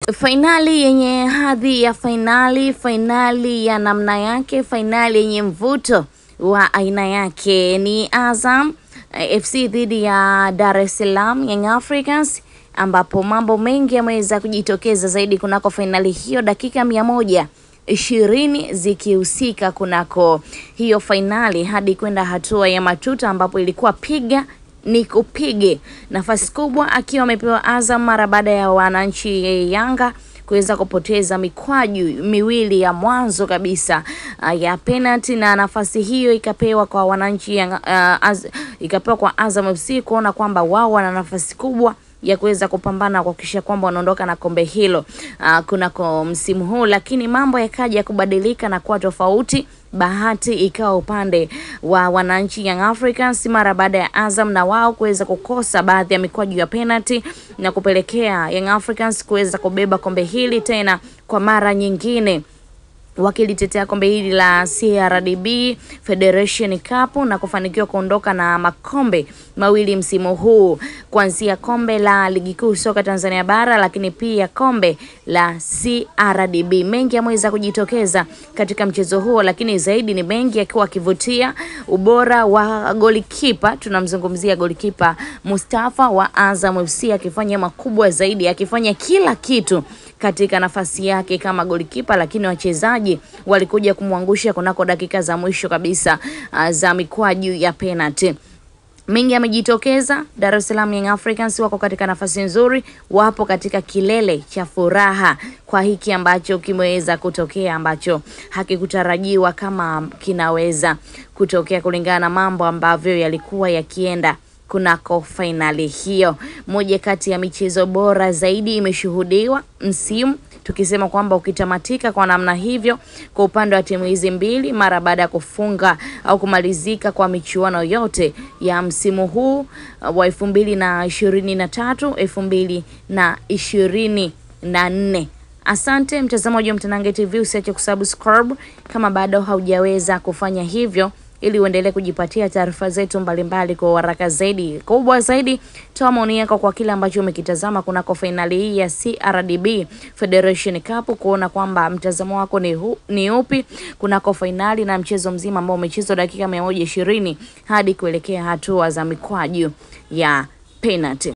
Fainali yenye hadhi ya fainali, fainali ya namna yake, fainali yenye mvuto wa aina yake ni Azam eh, FC dhidi ya Dar es Salaam Young Africans, ambapo mambo mengi yameweza kujitokeza zaidi kunako fainali hiyo, dakika mia moja ishirini zikihusika kunako hiyo fainali hadi kwenda hatua ya matuta, ambapo ilikuwa piga ni kupige nafasi kubwa akiwa amepewa Azam mara baada ya wananchi Yanga kuweza kupoteza mikwaju miwili ya mwanzo kabisa uh, ya penalty na nafasi hiyo ikapewa kwa wananchi Yanga, uh, az, ikapewa kwa Azam FC kuona kwamba wao wana nafasi kubwa ya kuweza kupambana kuhakikisha kwamba wanaondoka na kombe hilo uh, kunako msimu huu, lakini mambo yakaja kubadilika na kuwa tofauti. Bahati ikawa upande wa wananchi Young Africans mara baada ya Azam na wao kuweza kukosa baadhi ya mikwaju ya penalty na kupelekea Young Africans kuweza kubeba kombe hili tena kwa mara nyingine wakilitetea kombe hili la CRDB Federation Cup na kufanikiwa kuondoka na makombe mawili msimu huu, kuanzia kombe la ligi kuu soka Tanzania bara, lakini pia kombe la CRDB. Mengi yameweza kujitokeza katika mchezo huo, lakini zaidi ni mengi akiwa akivutia ubora wa golikipa. Tunamzungumzia golikipa Mustafa wa Azam FC akifanya makubwa zaidi, akifanya kila kitu katika nafasi yake kama golikipa, lakini wachezaji walikuja kumwangusha kunako dakika za mwisho kabisa uh, za mikwaju ya penalty. Mengi yamejitokeza. Dar es Salaam Young Africans wako katika nafasi nzuri, wapo katika kilele cha furaha kwa hiki ambacho kimeweza kutokea, ambacho hakikutarajiwa kama kinaweza kutokea kulingana na mambo ambavyo yalikuwa yakienda kunako fainali hiyo. Moja kati ya michezo bora zaidi imeshuhudiwa msimu, tukisema kwamba ukitamatika kwa namna hivyo kwa upande wa timu hizi mbili mara baada ya kufunga au kumalizika kwa michuano yote ya msimu huu wa elfu mbili na ishirini na tatu elfu mbili na ishirini na nne. Asante mtazamaji wa Mtanange TV, usiache kusubscribe kama bado haujaweza kufanya hivyo ili uendelee kujipatia taarifa zetu mbalimbali kwa haraka zaidi. Kubwa zaidi, toa maoni yako kwa kile ambacho umekitazama kunako fainali hii ya CRDB Federation Cup, kuona kwamba mtazamo wako ni, hu, ni upi kunako fainali na mchezo mzima ambao umechezwa dakika mia moja ishirini hadi kuelekea hatua za mikwaju ya penalty.